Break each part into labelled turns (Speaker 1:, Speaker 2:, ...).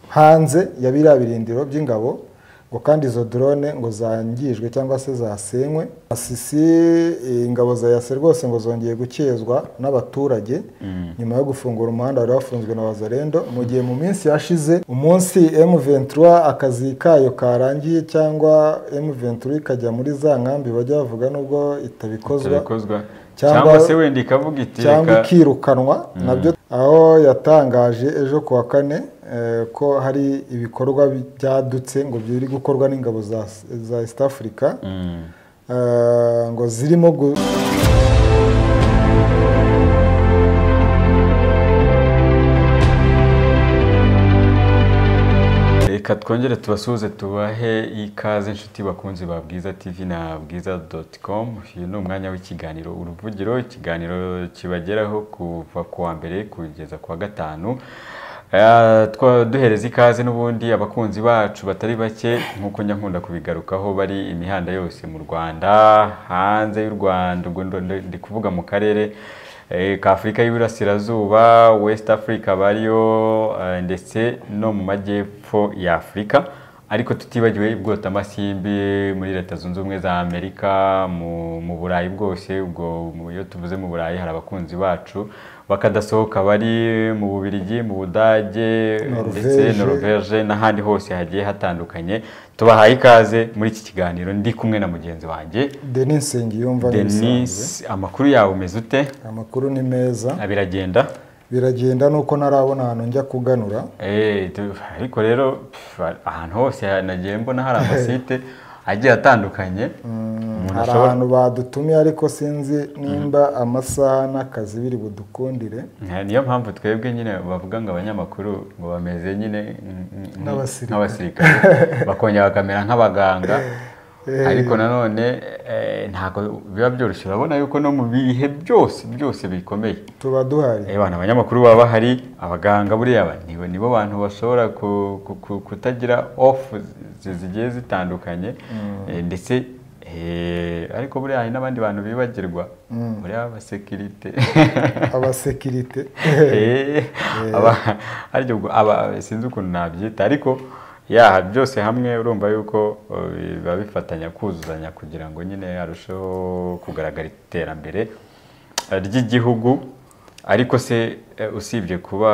Speaker 1: hanze ya biriya birindiro by'ingabo ngo kandi izo drone ngo zangijwe cyangwa se zasenywe asisi ingabo za yase rwose ngo zongeye gukezwa n'abaturage nyuma yo gufungura umuhanda wari wafunzwe na wazarendo mu gihe mu minsi yashize umunsi M23 akazi kayo karangiye cyangwa M23 ikajya muri za nkambi bajya bavuga nubwo itabikozwa
Speaker 2: itabikozwa cyangwa se wenda ikavuga iti
Speaker 1: cyangwa
Speaker 2: reka
Speaker 1: ikirukanwa nabyo aho yatangaje ejo ku wa kane eh, ko hari ibikorwa byadutse ngo biri gukorwa n'ingabo za, za east africa
Speaker 2: Mm.
Speaker 1: eh, ngo zirimo gu-
Speaker 2: reka twongere tubasuhuze tubahe ikaze inshuti bakunzi ba bwiza tv na bwiza doti komu uyu ni umwanya w'ikiganiro uruvugiro ikiganiro kibageraho kuva ku wa mbere kugeza ku wa gatanu Eh, twa- duhereza ikaze n'ubundi abakunzi bacu batari bake nk'uko nyankunda kubigarukaho bari imihanda yose mu rwanda hanze y'u rwanda ubwo ndo- ndo- ndi kuvuga mu karere eh, ka afurika y'iburasirazuba west africa bariyo eh, ndetse no mu majyepfo ya afurika ariko tutibagiwe ibwotamasimbi muri leta zunze ubumwe za amerika mu, mu burayi bwose ubwo mu- iyo tuvuze mu burayi hari abakunzi bacu bakadasohoka bari mu bubiligi mu budage ndetse
Speaker 1: Norvège.
Speaker 2: noruveje n'ahandi hose hagiye hatandukanye tubahaye ikaze muri iki kiganiro ndi kumwe na mugenzi wanjye
Speaker 1: denis nsengiyumva
Speaker 2: denis
Speaker 1: nk'ibisanzwe.
Speaker 2: amakuru yawe umeze ute
Speaker 1: amakuru ni meza
Speaker 2: Ah, biragenda
Speaker 1: biragenda nuko ntarabona ahantu njya kuganura
Speaker 2: Eh, tu- ariko rero pf, ahantu hose ha- nagiye mbona hari amasite agiye atandukanye umuntu
Speaker 1: hari
Speaker 2: ashobora
Speaker 1: ahantu badutumiye ariko sinzi nimba amasaha n'akazi biri budukundire
Speaker 2: Eh, niyo mpamvu twebwe nyine bavuga ngo abanyamakuru ngo bameze nyine mm, mm, mm,
Speaker 1: Nk'abasirikare.
Speaker 2: nk'abasirikare bakongera bakamera nk'abaganga ariko nanone eh, ntabwo biba byoroshye urabona yuko no mu bihe byose byose bikomeye
Speaker 1: tuba duhari
Speaker 2: Eh, bana abanyamakuru baba bahari abaganga buriya ba- nibo nibo bantu bashobora ku- ku- ku- kutagira off zi- zigiye zitandukanye Eh, ndetse eh, ariko buriya hari n'abandi bantu bibagirwa buriya abasekirite
Speaker 1: abasekirite
Speaker 2: Eh, aba- ariko ubwo aba- sinzi ukuntu nabyita ariko yaha byose hamwe urumva yuko eh, biba bifatanya kuzuzanya kugira ngo nyine arusheho kugaragara iterambere eh, ry'igihugu ariko se eh, usibye kuba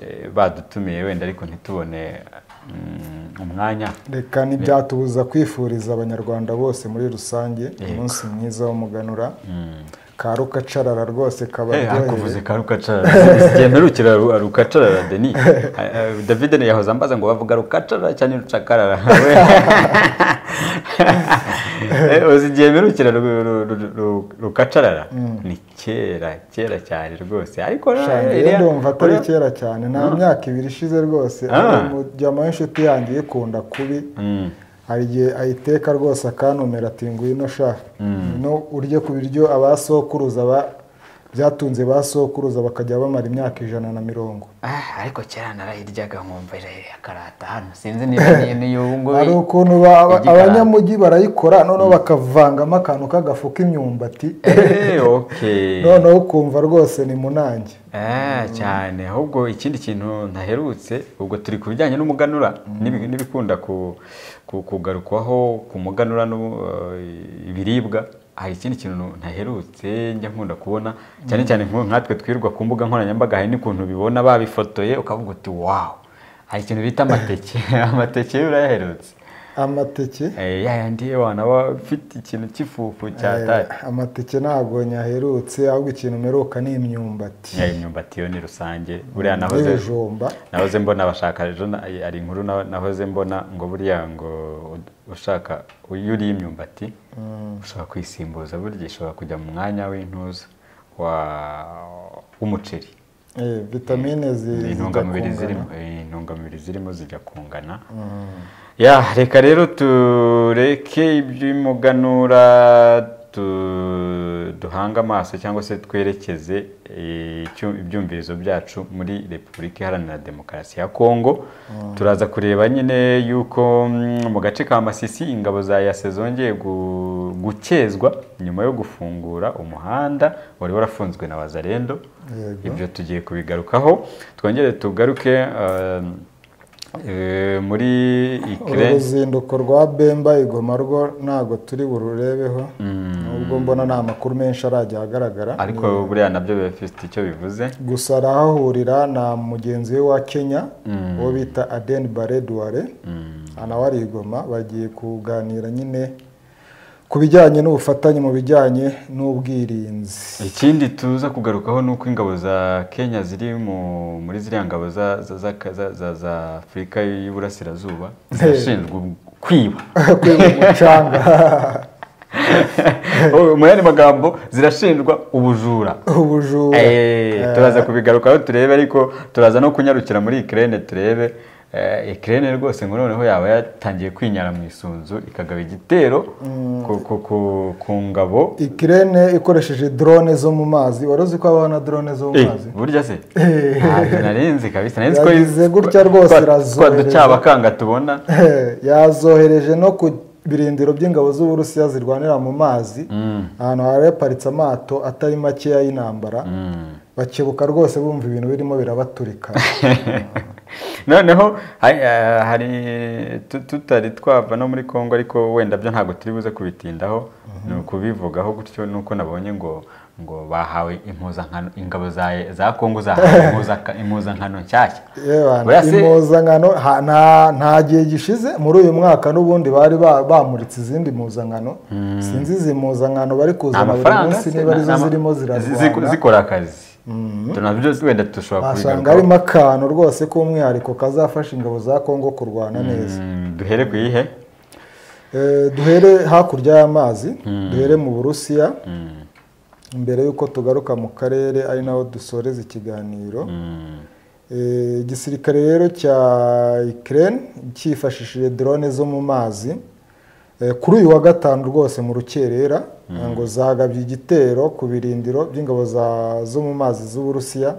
Speaker 2: eh, badutumiye wenda ariko ntitubone mm, umwanya
Speaker 1: reka ntibyatubuza kwifuriza abanyarwanda bose muri rusange umunsi mwiza w'umuganura ka rukacarara rwose
Speaker 2: Eh,
Speaker 1: kabaryohere
Speaker 2: akuvuze ka rukacarara igihe mperukira ru- rukacarara deni Ah, ah, david yahoze ambaza ngo bavuga rukacarara cyangwa rucakarara We. Eh, uzi igihe mperukira ru- ru- ru- ru- rukacarara ni kera kera cyane rwose ariko rero,
Speaker 1: Shana, iyo
Speaker 2: iriya-
Speaker 1: ndumva atari
Speaker 2: uriya-
Speaker 1: kera cyane nta myaka ibiri ishize rwose
Speaker 2: Ah.
Speaker 1: ariko umujyamo w'inshuti yanjye uyikunda kubi
Speaker 2: Mm.
Speaker 1: hari igihe ayiteka rwose akanumira ati ngwino sha no urye ku biryo abasokuruza ba byatunze ba sokuruza bakajya bamara imyaka ijana na mirongo
Speaker 3: Ah, ariko kera narayiryaga nkumva irahiye akarata hano sinzi niba niyo niyo ubu ngubu
Speaker 1: hari ukuntu ba- aba-
Speaker 3: Igikaranga.
Speaker 1: abanyamujyi barayikora noneho bakavangamo akantu k'agafu k'imyumbati
Speaker 2: Eh, okay.
Speaker 1: noneho ukumva rwose ni munange
Speaker 2: Ah, cyane ahubwo ikindi kintu ntaherutse ubwo turi ku bijyanye n'umuganura n'ibi- n'ibikunda ku- ku- kugarukwaho ku muganura n'u- eh, ibiribwa hari ikindi kintu ntaherutse njya nkunda kubona cyane cyane nko nkatwe twirwa ku mbuga nkoranyambaga hari n'ukuntu bibona babifotoye ukavuga uti wawu hari ikintu bita amateke amateke yo urayaherutse
Speaker 1: amateke
Speaker 2: Eh, ya yandi wana aba afite ikintu cy'ifufu cya
Speaker 1: eh,
Speaker 2: tati
Speaker 1: amateke ntabwo nyaherutse ahubwo ikintu meruka ni imyumbati
Speaker 2: Ya, imyumbati yo ni rusange buriya nahoze
Speaker 1: n'ibijumba
Speaker 2: nahoze mbona bashaka ejo na- ari inkuru na- nahoze mbona ngo buriya ngo u- ushaka iyo uriye imyumbati ushobora kwisimbuza burya ishobora kujya mu mwanya w'intuza wa- w'umuceri
Speaker 1: eh, vitamine zi-
Speaker 2: ni
Speaker 1: zijya
Speaker 2: intungamubiri
Speaker 1: kungana.
Speaker 2: zirimo eh, intungamubiri zirimo zijya kungana ya reka rero tureke iby'umuganura tu- duhange amaso cyangwa se twerekeze eh, icyu- ibyumvirizo byacu muri repubulika iharanira demokarasi ya kongo turaza kureba nyine yuko mm, mu gace ka masisi ingabo za yase zongeye gu- gukezwa nyuma yo gufungura umuhanda wari warafunzwe na wazarendo
Speaker 1: Yego.
Speaker 2: ibyo tugiye kubigarukaho twongere tugaruke eh, Eh, muri
Speaker 1: uru
Speaker 2: ikire
Speaker 1: ruzinduko rwa bemba igoma rwo ntabwo turi bururebeho nubwo mbona nta makuru menshi arajya ahagaragara
Speaker 2: ariko buriya nabyo biba bifite icyo bivuze
Speaker 1: gusa arahahurira na mugenzi we wa kenya uwo bita adeni bare duware nawe ari igoma bagiye kuganira nyine ku bijyanye n'ubufatanye mu bijyanye n'ubwirinzi
Speaker 2: ikindi tuza kugarukaho ni uko ingabo za kenya ziri mu- muri ziriya ngabo za- za- za- za- za- za afurika y'iburasirazuba zirashinzwe kwiba
Speaker 1: kwiba umucanga
Speaker 2: Oh, mu yandi magambo zirashinjwa ubujura
Speaker 1: ubujura
Speaker 2: Eh, turaza kubigarukaho turebe ariko turaza no kunyarukira muri ikirere turebe Eh, ikirere rwose ngo noneho yaba yatangiye kwinyara mu isunzu ikagaba igitero ku- ku- ku- ku ngabo
Speaker 1: ikirene ikoresheje drone zo mu mazi wari uzi ko habaho na drone zo mu
Speaker 2: Eh,
Speaker 1: mazi
Speaker 2: burya se
Speaker 1: Eh.
Speaker 2: ntabwo narinzi kabisa narinzi
Speaker 1: Yagize gutya rwose irazohereza.
Speaker 2: ducyabakanga tubona
Speaker 1: yazohereje no ku birindiro by'ingabo z'uburusiya zirwanira mu mazi ahantu hari haparitse amato atari makeya y'intambara bakebuka rwose bumva ibintu birimo birabaturika
Speaker 2: noneho hari- eh, hari tu- tutari twava no muri congo ariko wenda byo ntabwo turi buze kubitindaho ni ukubivugaho gutyo nuko nabonye ngo ngo bahawe impuzankano ingabo za za congo zahawe impuza- impuzankano nshyashya
Speaker 1: Yewe,
Speaker 2: Oya se-
Speaker 1: impuzankano ha- nta- nta gihe gishize muri uyu mwaka n'ubundi bari ba- bamuritse izindi mpuzankano sinzi izi mpuzankano bari kuzana buri
Speaker 2: amafaranga
Speaker 1: munsi
Speaker 2: se,
Speaker 1: niba
Speaker 2: na-
Speaker 1: arizo
Speaker 2: na-
Speaker 1: zirimo
Speaker 2: zi- zi-
Speaker 1: zirarwana
Speaker 2: zikora akazi Tu- nabyo wenda dushobora
Speaker 1: wasanga
Speaker 2: kubigarukaho
Speaker 1: harimo akantu rwose k'umwihariko kazafasha ingabo za kongo kurwana neza
Speaker 2: Mm, duhere ku iyihe
Speaker 1: Eh, duhere hakurya y'amazi duhere mu burusiya mbere y'uko tugaruka mu karere ari naho dusoreza ikiganiro
Speaker 2: Mm.
Speaker 1: Eh, igisirikare rero cya ikirere cyifashishije drone zo mu mazi Eh, kuri uyu wa gatanu rwose mu rukerera ngo zagabye igitero ku birindiro by'ingabo za- zo mu mazi z'uburusiya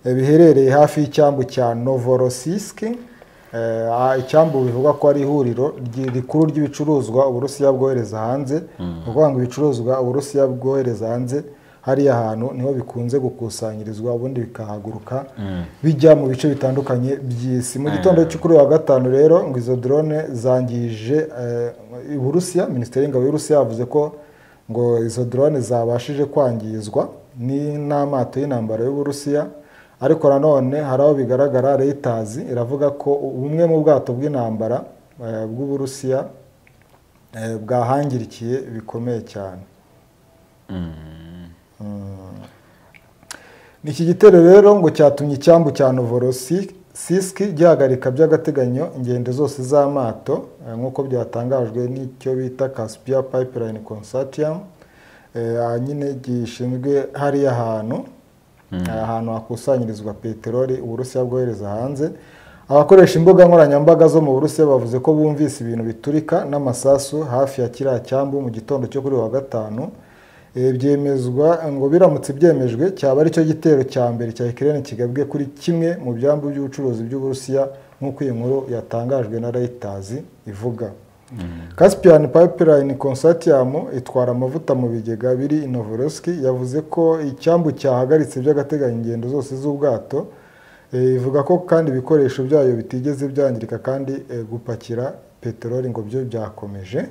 Speaker 1: Eh, biherereye hafi y'icyambu cya novorossiysk Eh, ah, icyambu bivugwa ko ari ihuriro ry- rikuru ry'ibicuruzwa uburusiya bwohereza hanze ni ukuvuga ngo ibicuruzwa uburusiya bwohereza hanze hariya hantu niho bikunze gukusanyirizwa ubundi bikahaguruka bijya mu bice bitandukanye by'isi mu gitondo cyo kuri uyu wa gatanu rero ngo izo drone zangije eh, uburusiya minisiteri y'ingabo y'uburusiya yavuze ko ngo izo drone zabashije kwangizwa ni- n'amato y'intambara y'uburusiya ariko nanone hari aho bigaragara Reuters iravuga ko bumwe mu bwato bw'intambara eh, bw'Uburusiya eh, bwahangirikiye bikomeye cyane Mm. Iki gitero rero ngo cyatumye icyambu cya Novorossiysk gihagarika by'agateganyo ingendo zose z'amato eh, nk'uko byatangajwe n'icyo bita Caspia Pipeline Consortium eh, ah, nyine gishinzwe hariya hantu ahantu hakusanyirizwa peteroli uburusiya bwohereza hanze abakoresha imbuga nkoranyambaga zo mu burusiya bavuze ko bumvise ibintu biturika n'amasasu hafi ya kiriya cyambu mu gitondo cyo kuri uyu wa gatanu Eh, byemezwa ngo biramutse byemejwe cyaba ari cyo gitero cya mbere cya ikirere kigabwe kuri kimwe mu byambu by'ubucuruzi by'uburusiya nk'uko iyi nkuru yatangajwe na Reuters ivuga Caspian Pipeline Consortium itwara amavuta mu bigega biri i Novorossiysk yavuze ko icyambu cyahagaritse by'agateganyo ingendo zose z'ubwato Eh, ivuga ko kandi ibikoresho byayo bitigeze byangirika kandi eh, gupakira peteroli ngo byo byakomeje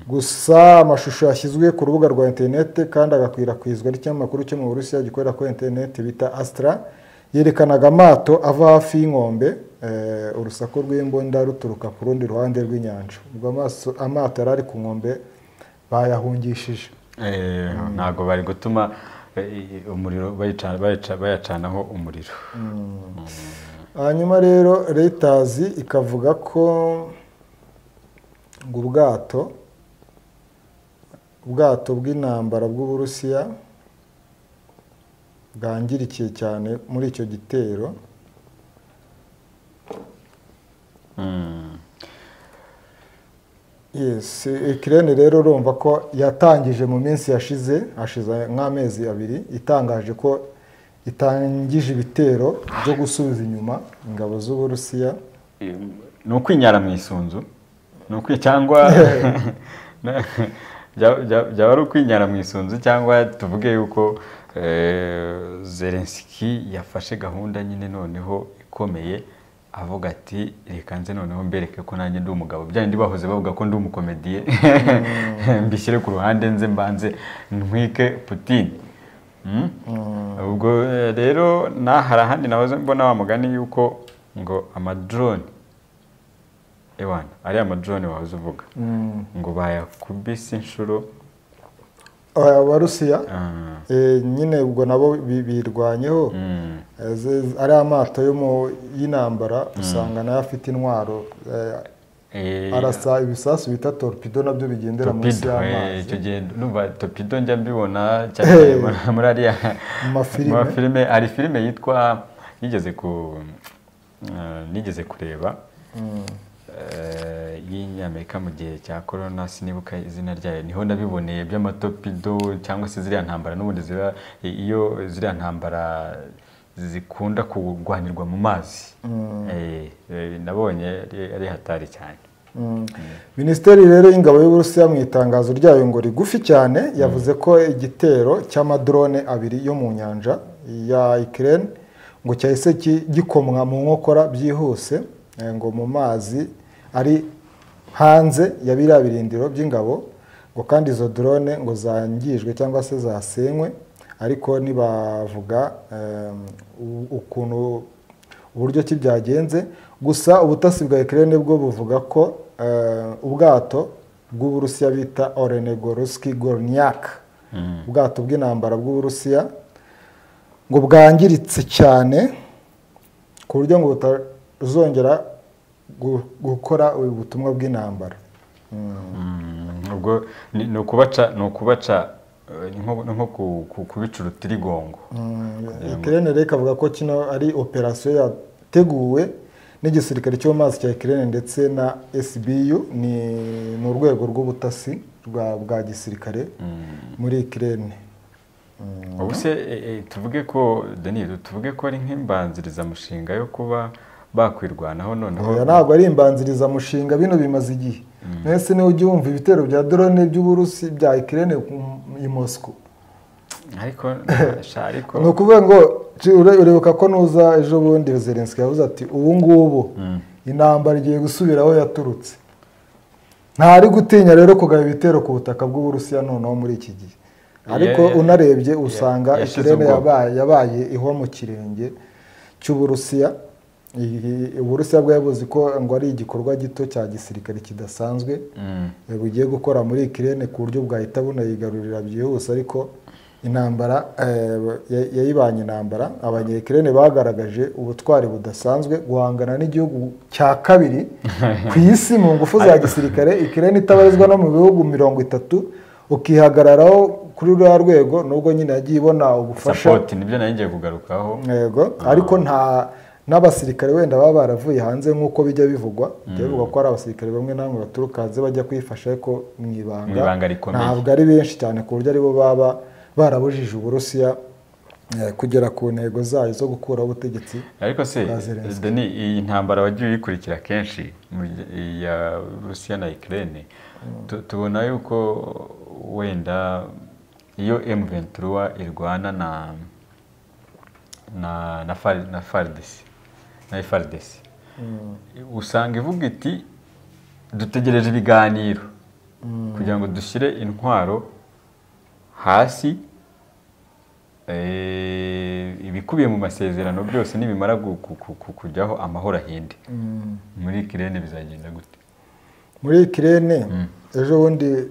Speaker 1: gusa amashusho yashyizwe ku rubuga rwa interineti kandi agakwirakwizwa n'ikinyamakuru cyo mu Burusiya gikorera kuri interineti bita Astra yerekanaga amato ava hafi y'inkombe eh, urusaku rw'imbunda ruturuka ku rundi ruhande rw'inyanja ubwo amaso- amato yari ari ku nkombe bayahungishije
Speaker 2: Eh, ntabwo bari gutuma eh, umuriro bayica- bayica- bayacanaho umuriro
Speaker 1: hanyuma rero Reuters ikavuga ko ngo ubwato ubwato bw'intambara bw'uburusiya bwangirikiye cyane muri icyo gitero
Speaker 2: Mm.
Speaker 1: Yes, ikirere rero urumva ko yatangije mu minsi yashize hashize nk'amezi abiri itangaje ko itangije ibitero byo gusubiza inyuma ingabo z'uburusiya
Speaker 2: ni ukwinyara mu isunzu ni ukwi cyangwa na- bya- bya- byaba ari ukwinyara mu isunzu cyangwa tuvuge yuko eh, Zelensky yafashe gahunda nyine noneho ikomeye avuga ati reka nze noneho mbereke ko nanjye ndi umugabo bya bindi bahoze bavuga ko ndi umukomediye mbishyire ku ruhande nze mbanze ntwike putine Mm? ubwo eh, rero na hari ahandi nahoze mbona wa mugani yuko ngo amadrone ewana ari amadrone wahoze uvuga ngo bayakubise inshuro
Speaker 1: abarusiya
Speaker 2: ah,
Speaker 1: eh, nyine ubwo nabo bi- birwanyeho
Speaker 2: mm,
Speaker 1: Eh, ze- ari amato yo mu- y'intambara usanga nayo afite intwaro eh,
Speaker 2: eh,
Speaker 1: arasa ibisasu bita torpido nabyo bigendera munsi
Speaker 2: Torpedo, eh,
Speaker 1: y'amazi
Speaker 2: icyo gihe numva torpedo njya mbibona cyane cyane muri- muri ariya
Speaker 1: Mu mafilime.
Speaker 2: mu mafilime hari filime yitwa yigeze ku eh, nigeze kureba eh, y'inyamerika mu gihe cya korona sinibuka izina ryayo niho nabiboneye by'amatopido cyangwa se ziriya ntambara n'ubundi ziba iyo ziriya ntambara zikunda kurwanirwa mu mazi Eh, eh, nabonye ari- ari hatari cyane
Speaker 1: Mm. minisiteri rero y'ingabo y'uburusiya mu itangazo ryayo ngo rigufi cyane yavuze ko igitero cy'amadrone abiri yo mu nyanja ya ikirere ngo cyahise ki- gikomwa mu nkokora byihuse eh, ngo mu mazi ari hanze ya biriya birindiro by'ingabo ngo kandi izo drone ngo zangijwe cyangwa se zasenywe ariko ntibavuga eh, u- ukuntu uburyo ki byagenze gusa ubutasi bwa Ukraine bwo buvuga ko eh, ubwato bw'uburusiya bita Olenegorski Gornyak ubwato bw'intambara bw'uburusiya ngo bwangiritse cyane ku buryo ngo butazongera gu- gukora ubu butumwa bw'intambara
Speaker 2: Mm, ubwo ni ni ukubaca ni ukubaca eh, ni nko ni nko ku- ku- kubica urutirigongo
Speaker 1: Ukraine rero ikavuga ko kino ari operasiyo yateguwe n'igisirikare cyo mu mazi cya Ukraine ndetse na SBU ni ni urwego rw'ubutasi rwa bwa gisirikare muri Ukraine
Speaker 2: ubu se eh, eh, tuvuge ko Denis tuvuge ko ari nk'imbanzirizamushinga yo kuba bakwirwanaho noneho
Speaker 1: oya ntabwo ari imbanzirizamushinga bino bimaze igihe mwese niba ujya wumva ibitero bya drone by'uburusi bya Ukraine ku- i Moscow
Speaker 2: ariko sha, ariko
Speaker 1: ni ukuvuga ngo ci- ure- urebuka ko nuza ejo bundi Zelensky yavuze ati ubu ngubu intambara igiye gusubira aho yaturutse ntari gutinya rero kugaba ibitero ku butaka bw'uburusiya noneho muri iki gihe ariko
Speaker 2: ya-
Speaker 1: unarebye usanga
Speaker 2: yashize
Speaker 1: ikirere
Speaker 2: ubwoba.
Speaker 1: yabaye yabaye ihwa mu kirenge cy'uburusiya Iyi- uburusiya bwari buzi ko ngo ari igikorwa gito cya gisirikare kidasanzwe
Speaker 2: Mm,
Speaker 1: eh, bugiye gukora muri ikirere ku buryo bwahita bunayigarurira byihuse ariko intambara eh, ya- yayibanye intambara abanyekirene bagaragaje ubutwari budasanzwe guhangana n'igihugu cya kabiri ku isi mu ngufu za gisirikare ikirere itabarizwa no mu bihugu mirongo itatu ukihagararaho kuri ruriya rwego nubwo nyine yagiye ibona ubufasha
Speaker 2: support nibyo nari ngiye kugarukaho
Speaker 1: yego ariko nta n'abasirikare wenda baba baravuye hanze nk'uko bijya bivugwa bijya bivugwa ko hari abasirikare bamwe na bamwe baturuka hanze bajya kwifasha ariko mu
Speaker 2: Mu ibanga
Speaker 1: ibanga
Speaker 2: rikomeye.
Speaker 1: ntabwo ari benshi cyane ku buryo aribo baba barabujije uburusiya eh, kugera ku ntego zayo zo gukuraho ubutegetsi
Speaker 2: ariko se
Speaker 1: Bwa Zelensky.
Speaker 2: Deni iyi ntambara wagiye uyikurikira kenshi mu gihe- iya Rusiya na Ukraine tu- tubona yuko wenda iyo M23 irwana na na na Far- na FARDC na FARDC usanga ivuga iti dutegereje ibiganiro kugira ngo dushyire intwaro hasi eh, ibikubiye mu masezerano byose nibimara gu- ku- ku- ku- kujyaho amahoro ahinde muri kirene bizagenda gute
Speaker 1: muri ikirere ejo bundi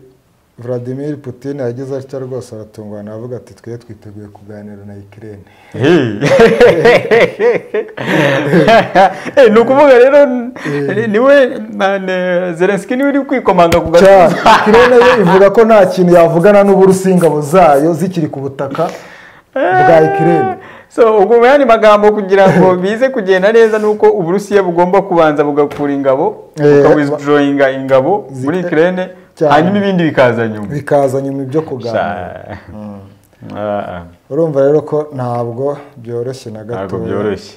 Speaker 1: Vladimir Putin yagize atya rwose aratungana avuga ati twe twiteguye kuganira na ikirere
Speaker 2: Eh, ni ukuvuga rero ni- niwe na- na- zelenski niwe uri kwikomanga ku gatuza
Speaker 1: ikirere yo ivuga ko nta kintu yavugana n'uburusiya ingabo zayo zikiri ku butaka bwa ikirere
Speaker 2: so ubwo mu yandi magambo kugira ngo bize kugenda neza ni uko uburusiya bugomba kubanza bugakura ingabo
Speaker 1: Eh,
Speaker 2: bukawizidoyinga ingabo
Speaker 1: zi-
Speaker 2: muri kirene
Speaker 1: cyane.
Speaker 2: hanyuma ibindi bikaza nyuma
Speaker 1: bikaza nyuma ibyo kuganira
Speaker 2: Sha- Ah, ah.
Speaker 1: urumva rero ko ntabwo byoroshye na
Speaker 2: ntabwo
Speaker 1: gatoya
Speaker 2: byoroshye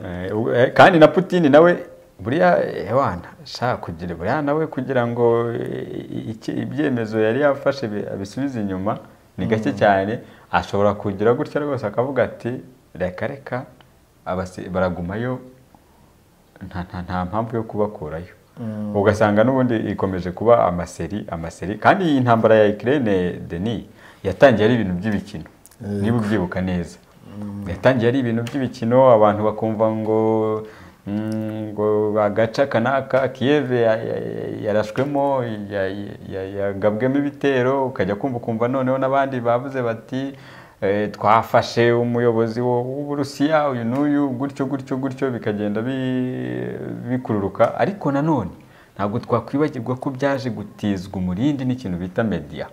Speaker 2: Eh, ubu- eh, kandi na putini nawe buriya ewana shaka kugira buriya nawe kugira ngo eh, iki- ibyemezo yari yafashe bi- abisubize inyuma ni gake cyane ashobora kugira gutya rwose akavuga ati reka reka abasi- baragumayo nta nta nta mpamvu yo kubakurayo ugasanga n'ubundi ikomeje kuba amaseri amaseri kandi iyi ntambara ya Ukraine Denis yatangiye ari ibintu by'ibikino niba ubyibuka neza yatangiye ari ibintu by'ibikino abantu bakumva ngo mm, ngo agace aka n'aka Kiev ya- ya- ya- yarashwemo ya- ya- ya- yagabwemo ibitero ukajya kumva ukumva noneho n'abandi bavuze bati eh, twafashe umuyobozi wo- w'uburusiya uyu n'uyu gutyo gutyo gutyo bikagenda bi- bikururuka ariko nanone ntabwo twakwibagirwa ko byaje gutizwa umurindi n'ikintu bita media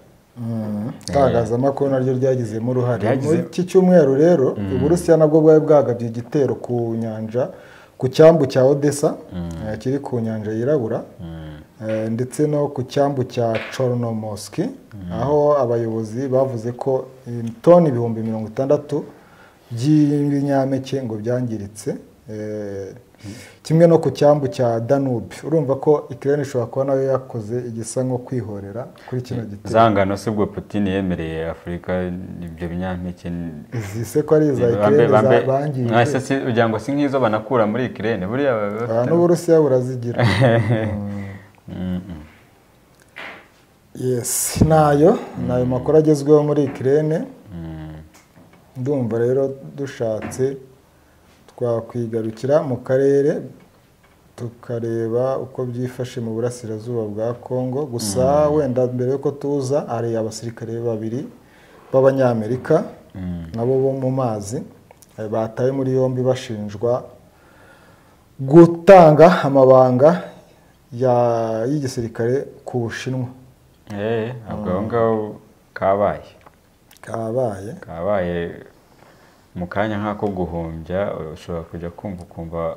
Speaker 1: itangazamakuru naryo ryagizemo uruhare muri
Speaker 2: Ryagize-
Speaker 1: iki cyumweru rero uburusiya nabwo bwari bwagabye igitero ku nyanja ku cyambu cya odessa eh, kiri ku nyanja yirabura eh, ndetse no ku cyambu cya chornomoski aho abayobozi bavuze ko eh, toni ibihumbi mirongo itandatu by'ibinyampeke ngo byangiritse eh, kimwe no ku cyambu cya danube urumva ko ikirere ishobora kuba nayo yakoze igisa nko kwihorera kuri kino gitero
Speaker 2: zangano si ubwo putin yemereye afurika ibyo binyampeke ni-
Speaker 1: izise ko ari iza
Speaker 2: bambe-
Speaker 1: ikirere
Speaker 2: bambe-
Speaker 1: bangije
Speaker 2: mwase si- ugira ngo si nk'izo banakura muri ikirere buriya baba bafite-
Speaker 1: aha n'uburusiya burazigira
Speaker 2: Mm, mm.
Speaker 1: yesi nayo ni ayo makuru agezweho muri ikirere ndumva rero dushatse twakwigarukira mu karere tukareba uko byifashe mu burasirazuba bwa congo gusa wenda mbere y'uko tuza hari abasirikare babiri b'abanyamerika nabo bo mu mazi eh, batawe muri yombi bashinjwa gutanga amabanga ya- y'igisirikare ku bushinwa
Speaker 2: Eh, ntabwo aho ngaho kabaye
Speaker 1: kabaye
Speaker 2: kabaye mu kanya nk'ako guhumbya ushobora kujya kumva ukumva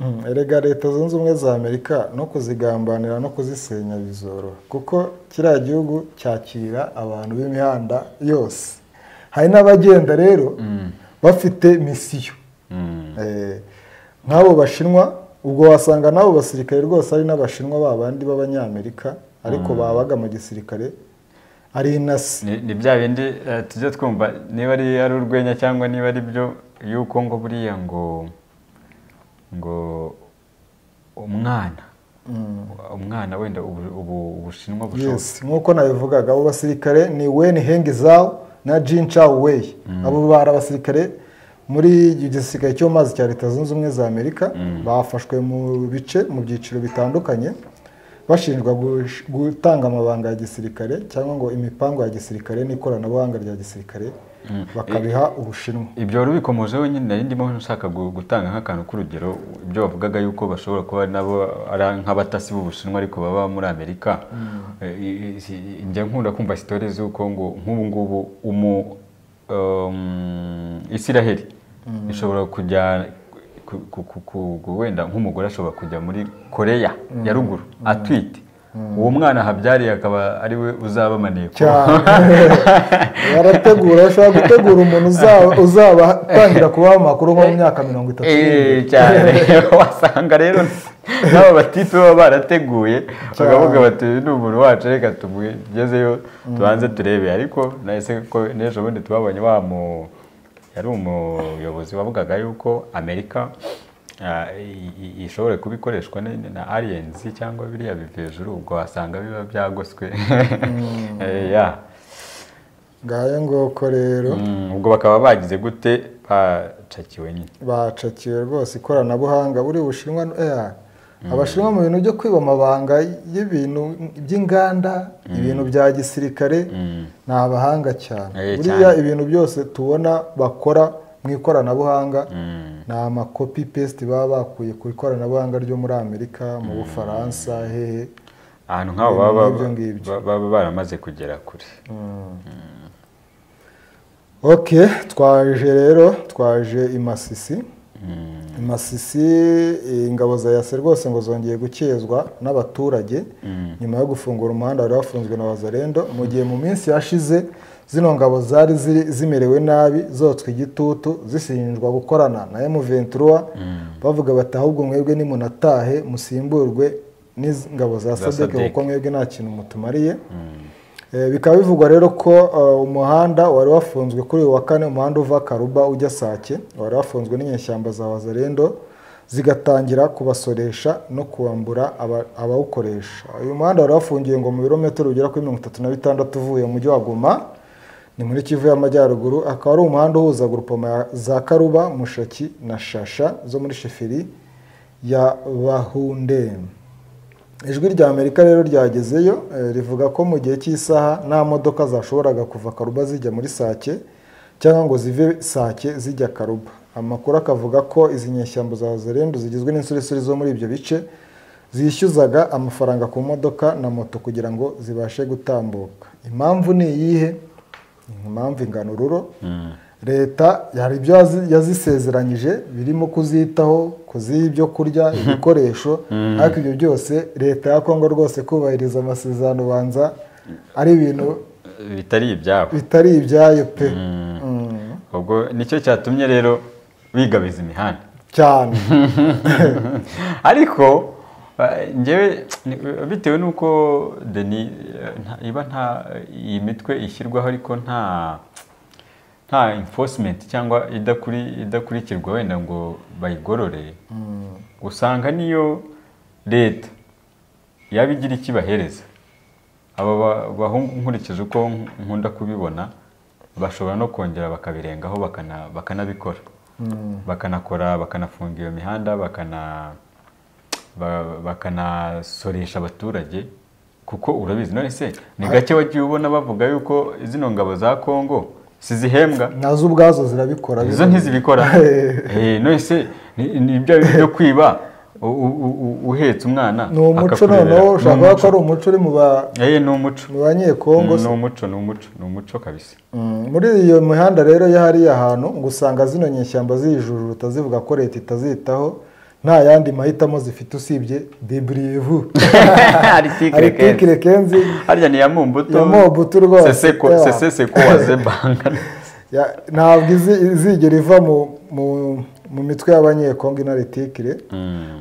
Speaker 1: Mm, erega leta zunze ubumwe za amerika no kuzigambanira no kuzisenya bizoroha kuko kiriya gihugu cyakira abantu b'imihanda yose hari n'abagenda rero bafite misiyo
Speaker 2: mm,
Speaker 1: Eh, nk'abo bashinwa ubwo wasanga n'abo basirikare rwose ari n'abashinwa babandi b'abanyamerika ariko babaga mu gisirikare ari inasi
Speaker 2: ni ni bya bindi eh, tujya twumva niba ari ari urwenya cyangwa niba ari byo yuko ngo buriya ngo ngo umwana
Speaker 1: Mm.
Speaker 2: umwana wenda ubu- ubu- ubushinwa bushoboka
Speaker 1: yes nk'uko nabivugaga abo basirikare ni weni hengi zawo na jin chao wei abo bari abasirikare muri icyo gisirikare cyo mu mazi cya leta zunze ubumwe za amerika bafashwe mu bice mu byiciro bitandukanye bashinjwa gush- gutanga amabanga ya gisirikare cyangwa ngo imipango ya gisirikare n'ikoranabuhanga rya gisirikare bakabiha ubushinwa
Speaker 2: ibyo wari ubikomojeho nyine nari ndimo nshaka gu- gutanga nk'akantu k'urugero ibyo bavugaga yuko bashobora kuba ari nabo ari nk'abatasi b'ubushinwa ariko baba muri amerika Eh, i- i- njya nkunda kumva sitore z'uko ngo nk'ubu ngubu umu um, isiraheli ishobora kujya ku- ku- ku- ku- ku- wenda nk'umugore ashobora kujya muri koreya ya ruguru atwite uwo mwana ahabyariye akaba ari we uzaba maneko
Speaker 1: cyane barategura bashobora gutegura umuntu uzaba- uzabatangira kubaha amakuru nko mu myaka mirongo itatu n'irindwi.
Speaker 2: Eh, cyane wasanga rero n'abo batipe baba barateguye bakavuga bati "Uyu ni umuntu wacu reka tumugezeyo tubanze turebe ariko nahise ko n'ejo bundi twabonye wa mu yari umuyobozi wavugaga yuko amerika ah, i- i- ishobora kuba ikoreshwa n- na aliyensi cyangwa biriya biva hejuru ubwo wasanga biba byagoswe Eh, yeah.
Speaker 1: ngayo nguko rero
Speaker 2: Mm, ubwo bakaba bagize gute bacakiwe nyine
Speaker 1: bacakiwe rwose ikoranabuhanga buri bushinwa eh, abashinwa mu bintu byo kwiba amabanga y'ibintu by'inganda ibintu bya gisirikare ni abahanga cyane
Speaker 2: Eh,
Speaker 1: buriya
Speaker 2: cyane.
Speaker 1: ibintu byose tubona bakora mu ikoranabuhanga
Speaker 2: Mm.
Speaker 1: ni amakopi pesite baba bakuye ku ikoranabuhanga ryo muri amerika mu bufaransa hehe
Speaker 2: ahantu nk'aho
Speaker 1: Ibintu
Speaker 2: baba
Speaker 1: nk'ibyo ngibyo.
Speaker 2: ba- baba baramaze kugera kure
Speaker 1: ok twaje rero twaje i masisi i masisi eh, ingabo za yase rwose ngo zongeye gukezwa n'abaturage nyuma yo gufungura umuhanda wari wafunzwe na wazarendo mu gihe mu minsi yashize zino ngabo zari ziri- zimerewe nabi zotswe igitutu zishinjwa gukorana na M23 bavuga bati ahubwo mwebwe nimunatahe musimburwe n'ingabo za
Speaker 2: Za
Speaker 1: sadeke
Speaker 2: SADC.
Speaker 1: kuko mwebwe nta kintu mutumariye Eh, bikaba bivugwa rero ko eh, umuhanda wari wafunzwe kuri uyu wa kane umuhanda uva karuba ujya sake wari wafunzwe n'inyeshyamba za wazarendo zigatangira kubasoresha no kubambura aba- abawukoresha uyu muhanda wari wafungiye ngo mu birometero bigera kuri mirongo itatu na bitandatu uvuye mu mujyi wa goma ni muri kivu y'amajyaruguru akaba ari umuhanda uhuza gurupoma ya za karuba mushaki na shasha zo muri sheferi ya bahunde ijwi rya amerika rero ryagezeyo eh, rivuga ko mu gihe cy'isaha nta modoka zashoboraga kuva karuba zijya muri sake cyangwa ngo zive sake zijya karuba amakuru akavuga ko izi nyeshyamba za zerendu zigizwe n'insoresore zo muri ibyo bice zishyuzaga amafaranga ku modoka na moto kugira ngo zibashe gutambuka impamvu ni iyihe impamvu ingano ruro leta hari ibyo yazi- yazisezeranyije birimo kuzitaho kuziha ibyo kurya ibikoresho ariko ibyo byose leta ya kongo rwose kubahiriza amasezerano ubanza ari ibintu
Speaker 2: bitari ibyabo
Speaker 1: bitari ibyayo pe Mm.
Speaker 2: ubwo nicyo cyatumye rero bigabiza imihanda
Speaker 1: cyane
Speaker 2: ariko eh, njyewe ni- bitewe n'uko deni eh, nta- iba nta iyi mitwe ishyirwaho ariko nta nta enforcement cyangwa idakuri- idakurikirwa wenda ngo bayigorore usanga niyo leta yaba igira icyo ibahereza aba ba- bahungu nkurikije uko nkunda kubibona bashobora no kongera bakabirengaho bakana- bakanabikora bakanakora bakanafunga iyo mihanda bakana ba- bakanasoresha abaturage kuko urabizi none se ni gake wagiye ubona bavuga yuko zino ngabo za kongo sizihembwa
Speaker 1: nazo ubwazo zirabikora
Speaker 2: izo ntizibikora Eh, none se ni ni bya bindi byo kwiba u- u- u- uhetse umwana
Speaker 1: ni umuco
Speaker 2: akakurebera.
Speaker 1: noneho ushobora
Speaker 2: Ni
Speaker 1: kuvuga ko
Speaker 2: umuco.
Speaker 1: ari umuco uri mu ba-
Speaker 2: Eh, ni umuco
Speaker 1: mu banyekongo
Speaker 2: ni
Speaker 1: se.
Speaker 2: umuco ni umuco ni umuco kabisa
Speaker 1: Mm, muri iyo mihanda rero iyo hariya hantu ngo usanga zino nyeshyamba zijujuta zivuga ko leta itazitaho nta yandi mahitamo zifite usibye deburivu aritikire kenzi
Speaker 2: harya ni iya mumbuto
Speaker 1: Ya Mumbuto rwose,
Speaker 2: seseko
Speaker 1: yeah.
Speaker 2: seseko waze bangana
Speaker 1: Ya- ntabwo izi- izigera iva mu- mu- mu mitwe y'abanyekongo inaritikire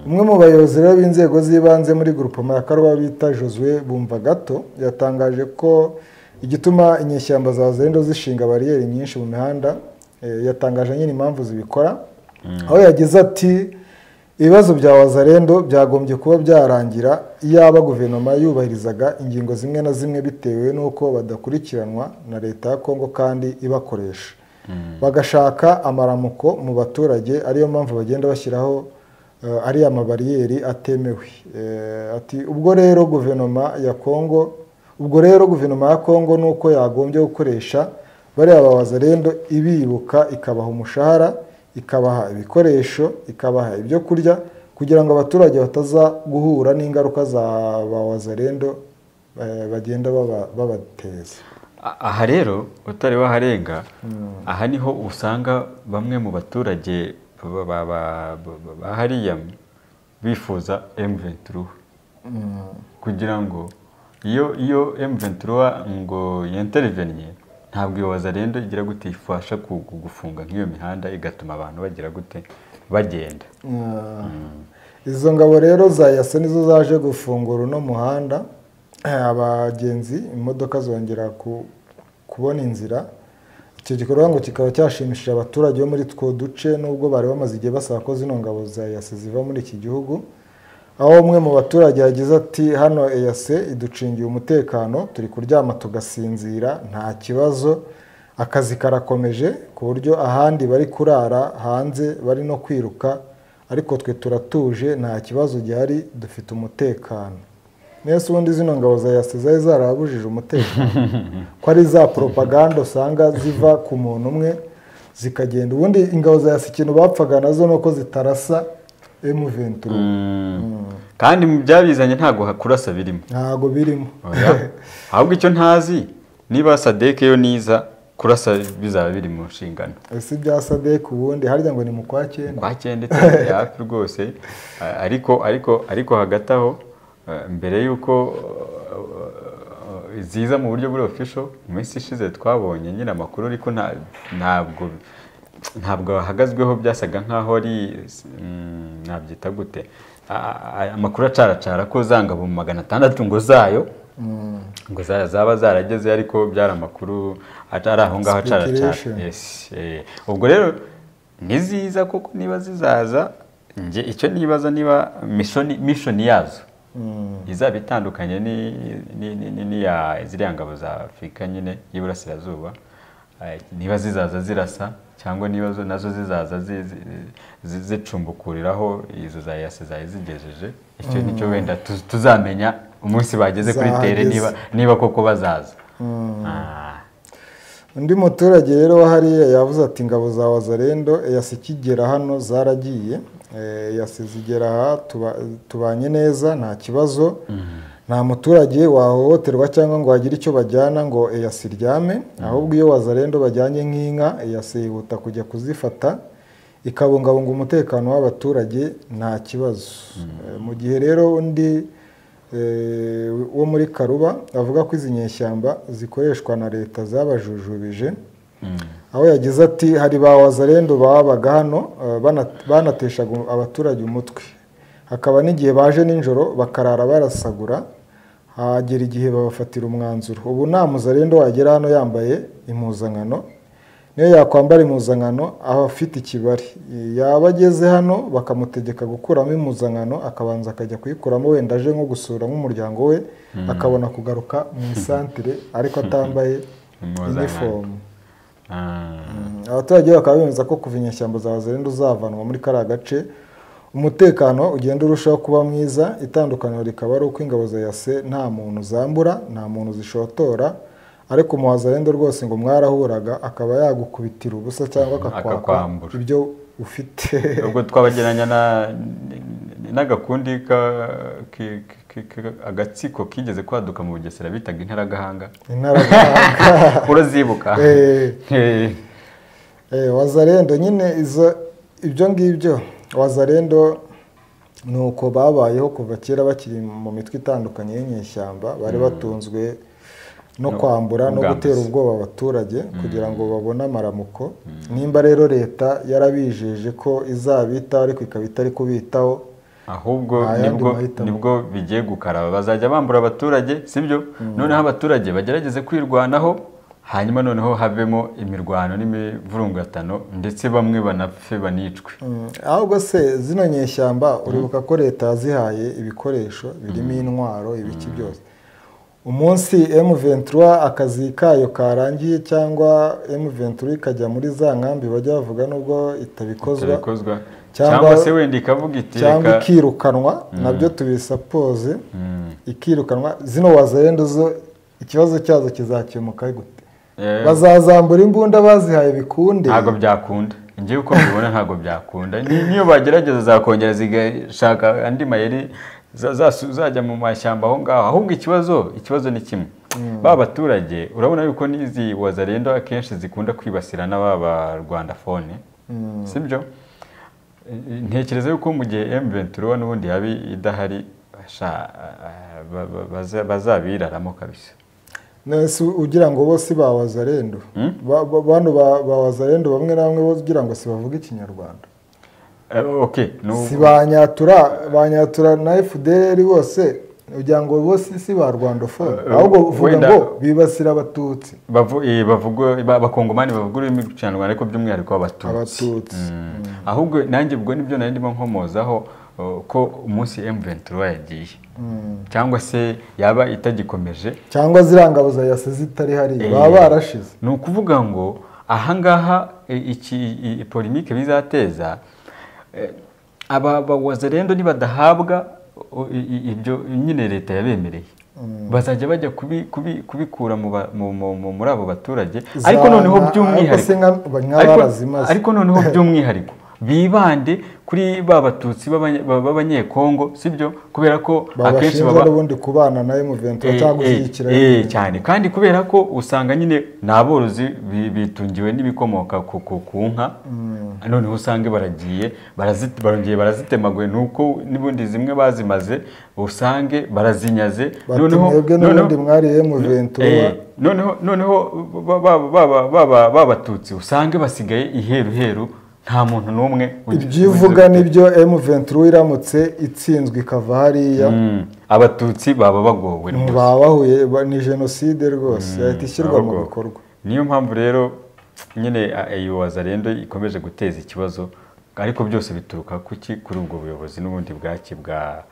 Speaker 1: umwe mu bayobozi rero b'inzego z'ibanze muri gurupoma ya karuba bita josue bumva gato yatangaje ko igituma inyeshyamba za zendo zishinga bariyeri nyinshi mu mihanda eh, yatangaje nyine impamvu zibikora aho yagize ati ibibazo bya wazarendo byagombye kuba byarangira iyaba guverinoma yubahirizaga ingingo zimwe na zimwe bitewe n'uko badakurikiranwa na leta ya kongo kandi ibakoresha bagashaka amaramuko mu baturage ariyo mpamvu bagenda bashyiraho eh, ariya mabariyeri atemewe Eh, ati ubwo rero guverinoma ya kongo ubwo rero guverinoma ya kongo ni uko yagombye gukoresha bariya babazarendo ibibuka ikabaha umushahara ikabaha ibikoresho ikabaha ibyo kurya kugira ngo abaturage bataza guhura n'ingaruka za bawazarendo eh, bagenda baba- babateza
Speaker 2: A- aha rero utari waharenga aha niho usanga bamwe mu baturage ba- ba- ba- ba- ba hariya bifuza M23 kugira ngo iyo iyo M23 ngo yintervenye ntabwo iyo wazarendo igira gute ifasha ku- ku- gufunga nk'iyo mihanda igatuma abantu bagira gute bagenda
Speaker 1: izo ngabo rero za yase nizo zaje gufungura uno muhanda Eh, abagenzi imodoka zongera ku- kubona inzira icyo gikorwa ngo kikaba cyashimishije abaturage bo muri two duce nubwo bari bamaze igihe basaba ko zino ngabo za yase ziva muri iki gihugu aho umwe mu baturage yagize ati hano eyase iducingiye umutekano turi kuryama tugasinzira nta kibazo akazi karakomeje ku buryo ahandi bari kurara hanze bari no kwiruka ariko twe turatuje nta kibazo gihari dufite umutekano mwese ubundi zino ngabo za yase zari zarabujije umutekano ko ari za poropaganda usanga ziva ku muntu umwe zikagenda ubundi ingabo za yase ikintu bapfaga nazo ni uko zitarasa M23
Speaker 2: kandi mu byabizanye ntabwo hakurasa birimo
Speaker 1: ntago birimo
Speaker 2: Oya. ahubwo icyo ntazi niba sadeke yo niza kurasa bizaba biri mu nshingano
Speaker 1: si bya sadek ubundi harya ngo ni mu kwa cyenda
Speaker 2: kwa cyenda itari hafi rwose A- ariko ariko ariko hagati aho eh, mbere y'uko eh, eh, ziza mu buryo buri official mu minsi ishize twabonye nyine amakuru ariko nta- ntabwo ntabwo hahagazweho byasaga nkaho ari mm, nabyita gute A- a- amakuru acaracara ko zangabo mu magana atandatu ngo zayo ngo za- zaba zarageze ariko byari amakuru atari aho ngaho acaracara
Speaker 1: Speculation.
Speaker 2: Yes, eh, ubwo rero niziza kuko niba zizaza njye icyo nibaza niba mishoni mishoni yazo izaba itandukanye ni- ni- ni- ni- n'iya ziriya ngabo za afurika nyine y'iburasirazuba eh, niba zizaza zirasa cyangwa niba zo- nazo zizaza zi- zi- zi- zicumbukuriraho izo za yase zari zigejeje icyo nicyo wenda tu- tuzamenya umunsi bageze kuri tere
Speaker 1: Zahageze.
Speaker 2: niba niba koko bazaza Ah,
Speaker 1: undi muturage rero wa hariya yavuze ati ingabo za wazarendo eyasi ikigera hano zaragiye Eh, eyasi zigera aha tuba- tubanye neza nta kibazo nta muturage wahohoterwa cyangwa ngo hagire icyo bajyana ngo eyasi iryame ahubwo iyo wazarendo bajyanye nk'inka eyasi yihuta kujya kuzifata ikabungabunga umutekano w'abaturage nta kibazo Eh, mu gihe rero undi eh, wo muri karuba avuga ko izi nyeshyamba zikoreshwa na leta zabajujubije aho yagize ati hari ba wazarendo babaga hano eh, bana- banateshaga abaturage umutwe hakaba n'igihe baje nijoro bakarara barasagura hagera igihe babafatira umwanzuro ubu nta muzarendo wagera hano yambaye impuzankano niyo yakwambara impuzankano aba afite ikibari yaba ageze hano bakamutegeka gukuramo impuzankano akabanza akajya kuyikuramo wenda aje nko gusura nk'umuryango we akabona kugaruka mu isantire ariko atambaye
Speaker 2: Impuzankano.
Speaker 1: inifomu
Speaker 2: ah.
Speaker 1: Mm, abaturage bakaba bemeza ko kuva inyeshyamba za wazirinde uzavanwa muri kariya gace umutekano ugenda urushaho kuba mwiza itandukaniro rikaba ari uko ingabo za yase nta muntu zambura nta muntu zishotora ariko mu wazarendo rwose ngo mwarahuraga akaba yagukubitira ubusa cyangwa akakwambura
Speaker 2: Akakwambura.
Speaker 1: ibyo ufite
Speaker 2: ubwo twabageranya na- n'agakundi ka- ki- ki- ki- agatsiko kigeze kwaduka mu bugesera bitaga intaragahanga
Speaker 1: intaragahanga
Speaker 2: urazibuka
Speaker 1: Eh.
Speaker 2: Eh,
Speaker 1: Eh, wazarendo nyine izo ibyo ngibyo wazarendo ni uko babayeho kuva kera bakiri mu mitwe itandukanye y'inyeshyamba bari batunzwe no
Speaker 2: No-
Speaker 1: kwambura no
Speaker 2: ubwambuzi.
Speaker 1: gutera ubwoba abaturage kugira ngo babone amaramuko nimba rero leta yarabijeje ko izabitaho ariko ikaba itari kubitaho
Speaker 2: ahubwo
Speaker 1: Nta yandi
Speaker 2: nibwo
Speaker 1: mahitamo.
Speaker 2: nibwo bigiye gukaraba bazajya bambura abaturage sibyo noneho abaturage bagerageze kwirwanaho hanyuma noneho havemo imirwano n'imivurungatano ndetse bamwe banapfe banicwe
Speaker 1: Mm, ahubwo se zino nyeshyamba uribuka ko leta yazihaye ibikoresho birimo intwaro ibiki byose umunsi M23 akazi kayo karangiye cyangwa M23 ikajya muri za nkambi bajya bavuga nubwo itabikozwa
Speaker 2: Itabikozwa.
Speaker 1: Cyangwa-
Speaker 2: cyangwa se wenda ikavuga iti
Speaker 1: cyangwa
Speaker 2: reka
Speaker 1: ikirukanwa nabyo tubisapoze ikirukanwa zino wazarendo zo ikibazo cyazo kizakemuka gute
Speaker 2: eh,
Speaker 1: bazazambura imbunda bazihaye bikunde
Speaker 2: ntabwo byakunda njye uko mbibona ntabwo byakunda Ni- niyo bagerageza zakongera zigashaka andi mayeri za- zasu- zajya mu mashyamba aho ngaho ahubwo ikibazo ikibazo ni kimwe ba baturage urabona yuko n'izi wazarendo akenshi zikunda kwibasira n'aba rwanda fone sibyo ntekereza yuko mu gihe M23 n'ubundi yaba idahari sha, eh, ba- ba- baza- bazabiraramo kabisa
Speaker 1: nese ugira ngo bo si ba wazarendo Ba- ba- bano ba ba wazarendo bamwe na bamwe bo ugira ngo si bavuga ikinyarwanda
Speaker 2: Eh, okay n'ubwo-
Speaker 1: si ba nyatura ba nyatura na fdr bose ugira ngo bo si si ba rwandofone
Speaker 2: Eh,
Speaker 1: ahubwo uvuga
Speaker 2: wenda-
Speaker 1: ngo bibasira abatutsi
Speaker 2: Bavu- eh, bavugwa- ba- abakongomani bavuga ururimi rw'ikinyarwanda ariko by'umwihariko abatutsi
Speaker 1: abatutsi
Speaker 2: Mm. ahubwo nanjye ubwo nibyo nari ndimo nkomozaho uh, ko umunsi M23 yagiye cyangwa se yaba itagikomeje
Speaker 1: cyangwa ziriya ngabo za yase zitari hariya
Speaker 2: Eh,
Speaker 1: baba barashize
Speaker 2: ni ukuvuga ngo ahangaha eh, iki i- i- polemike bizateza eh, aba bawazarendo nibadahabwa o- i- i- ibyo nyine leta yabemereye bazajya bajya kubi- kubi- kubikura mu ba- mu- mu- mu- muri abo baturage
Speaker 1: Za-
Speaker 2: ariko noneho
Speaker 1: ariko
Speaker 2: by'umwihariko
Speaker 1: se nka- ba- nka
Speaker 2: Ariko-
Speaker 1: barazimaze.
Speaker 2: ariko noneho by'umwihariko bibande kuri ba batutsi b'abanye- b'abanyekongo sibyo kubera ko akenshi
Speaker 1: babashinja
Speaker 2: baba
Speaker 1: n'ubundi kubana na m23
Speaker 2: Eh,
Speaker 1: cyangwa
Speaker 2: eh,
Speaker 1: gushyigikira
Speaker 2: eh,
Speaker 1: M23.
Speaker 2: cyane kandi kubera ko usanga nyine ni aborozi bi- bitungiwe n'ibikomoka ku ku- ku nka noneho usange baragiye barazi- barongeye barazitemaguye nuko n'ubundi zimwe bazimaze usange barazinyaze
Speaker 1: Bati, mwebwe n'ubundi mwari M23
Speaker 2: eh, noneho noneho ba- ba- ba- ba- ba- ba- babatutsi usange basigaye iheruheru nta muntu n'umwe ugi-
Speaker 1: ibyo ivuga
Speaker 2: ugi-
Speaker 1: nibyo M23 iramutse itsinzwe ikava hariya
Speaker 2: Mm, abatutsi baba bagowe rwose.
Speaker 1: baba bahuye ba- ni jenoside rwose yahita ishyirwa mu
Speaker 2: ahubwo.
Speaker 1: bikorwa
Speaker 2: niyo mpamvu rero nyine iyo wazarendo ikomeje guteza ikibazo ariko byose bituruka kuki kuri ubwo buyobozi n'ubundi bwaki bwa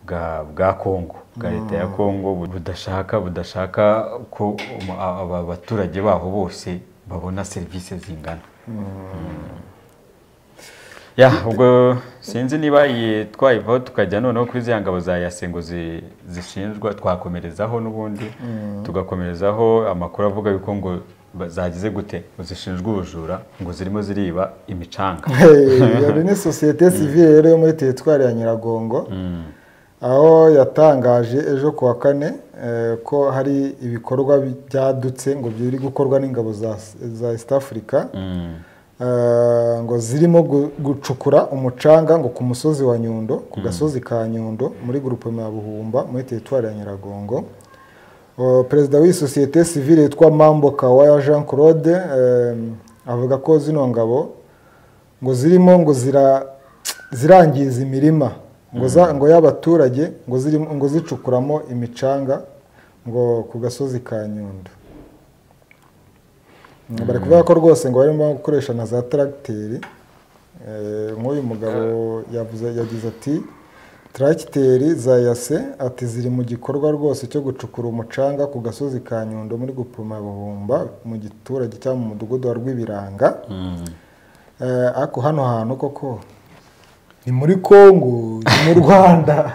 Speaker 2: bwa bwa kongo bwa leta ya kongo budashaka budashaka ko umu- a- aba baturage baho bose babona serivisi zingana ya ubwo sinzi niba iyi twayivaho tukajya noneho kuri ziriya ngabo za yasengo zi- zishinjwa twakomerezaho n'ubundi tugakomerezaho amakuru avuga yuko ngo ba- zagize gute ngo zishinjwa ubujura ngo zirimo ziriba imicanga
Speaker 1: iyo ni sosiyete sivire rero yo muri teritwari ya nyiragongo aho yatangaje ejo ku wa kane eh, ko hari ibikorwa byadutse ngo biri gukorwa n'ingabo za za east africa
Speaker 2: Mm,
Speaker 1: Eh, ngo zirimo gu- gucukura umucanga ngo ku musozi wa nyundo ku gasozi ka nyundo muri gurupema ya buhumba muri teritwari ya nyiragongo O, perezida w'iyi sosiyete sivile yitwa mambo kawaya jean claude eh, avuga ko zino ngabo ngo zirimo ngo zira zirangiza imirima ngo za- ngo y'abaturage ngo zirimo ngo zicukuramo imicanga ngo ku gasozi ka nyundo bari kuvuga ko rwose ngo barimo gukoresha na za taragiteri Eh, nk'uyu mugabo yavuze yagize ati taragiteri za yase ati ziri mu gikorwa rwose cyo gucukura umucanga ku gasozi ka nyundo muri gupima buhumba mu giturage cyangwa mu mudugudu wa rw'ibiranga
Speaker 2: mm.
Speaker 1: Eh, ariko hano hantu koko ni muri kongo ni mu rwanda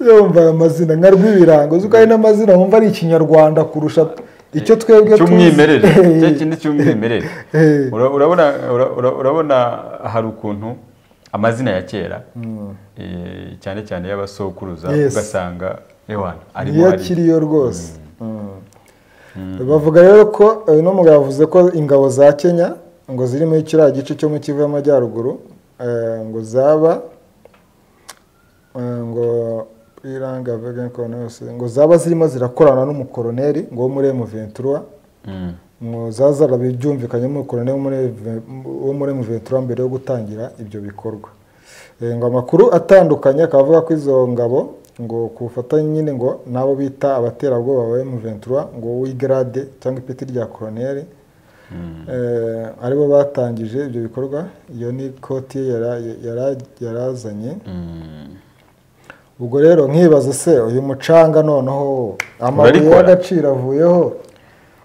Speaker 1: yumva aya mazina nka rw'ibirango uzi ko hari n'amazina wumva ari ikinyarwanda kurusha icyo twebwe tuzi.
Speaker 2: cy'umwimerere
Speaker 1: Eh,
Speaker 2: cya kindi cy'umwimerere
Speaker 1: Eh.
Speaker 2: Ura- urabona ura- ura- urabona hari ukuntu amazina ya kera eh, cyane cyane y'abasokuruza
Speaker 1: Yes.
Speaker 2: ugasanga ewana arimo
Speaker 1: niyo
Speaker 2: ari
Speaker 1: akiriyo rwose bavuga rero ko eh, uno mugabo yavuze ko ingabo za kenya ngo ziri muri kiriya gice cyo mu kivu y'amajyaruguru eh, ngo zaba eh, ngo iranga vegan coronavirus, ngo zaba zirimo zirakorana n'umukoroneri ngo wo muri M23
Speaker 2: Mm.
Speaker 1: ngo zazara byumvikanyemo umukoroneri wo muri- wo muri M23 mbere yo gutangira ibyo bikorwa Eh, ngo amakuru atandukanye akaba avuga ko izo ngabo ngo ku bufatanye nyine ngo n'abo bita abaterabwoba ba M23 ngo wigrade cyangwa ipeti rya koroneri eh, aribo batangije ibyo bikorwa iyo ni koti ye yara- yara- yarazanye
Speaker 2: Mm.
Speaker 1: ubwo rero nkibaza se uyu mucanga noneho amabuye
Speaker 2: Urarikora?
Speaker 1: y'agaciro avuyeho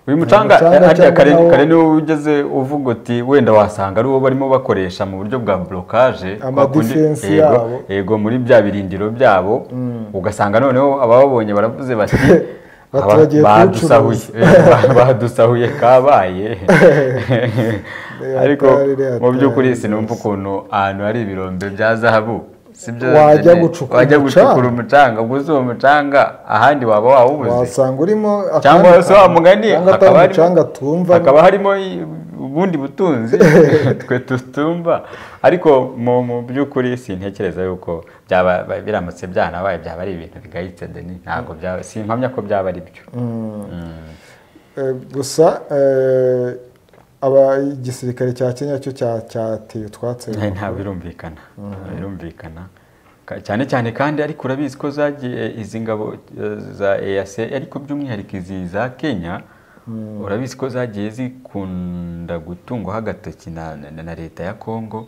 Speaker 2: uyu mucanga
Speaker 1: mucanga
Speaker 2: harya
Speaker 1: cyangwa
Speaker 2: kare
Speaker 1: nawo-
Speaker 2: kare niwo ugeze uvuga uti wenda wasanga ari uwo barimo bakoresha mu buryo bwa blokaje
Speaker 1: Ama
Speaker 2: kwa kundi-
Speaker 1: defense
Speaker 2: yego-
Speaker 1: yabo.
Speaker 2: yego muri bya birindiro byabo ugasanga noneho abababonye baravuze bati "Aba
Speaker 1: Baturagiye
Speaker 2: badusahuye Eh, badusahuye kabaye ariko
Speaker 1: Atari,
Speaker 2: mu
Speaker 1: atari
Speaker 2: by'ukuri sinumva ukuntu ahantu hari ibirombe bya zahabu sibyo
Speaker 1: Wajya
Speaker 2: nyine.
Speaker 1: gucukura
Speaker 2: wajya
Speaker 1: umucanga.
Speaker 2: gucukura umucanga gusa uwo mucanga ahandi waba wawubuze
Speaker 1: wasanga urimo
Speaker 2: cyangwa se wa mugani
Speaker 1: akaba
Speaker 2: hakaba
Speaker 1: ari
Speaker 2: harimo-
Speaker 1: umucanga twumva
Speaker 2: hakaba harimo i- ubundi butunzi twe tutumva ariko mu mu by'ukuri sintekereza yuko byaba ba- biramutse byanabaye byaba ari ibintu bigayitse deni ntabwo byaba simpamya ko byaba ari byo
Speaker 1: Eh, gusa eh, aba igisirikare cya Kenya cyo cya- cyateye utwatsi
Speaker 2: Eh, ntabwo birumvikana birumvikana Ka- cyane cyane kandi ariko urabizi ko zagiye izi ngabo eh, za EAC ariko by'umwihariko izi za Kenya urabizi ko zagiye zikunda gutungwaho agatoki na, na, na leta ya Congo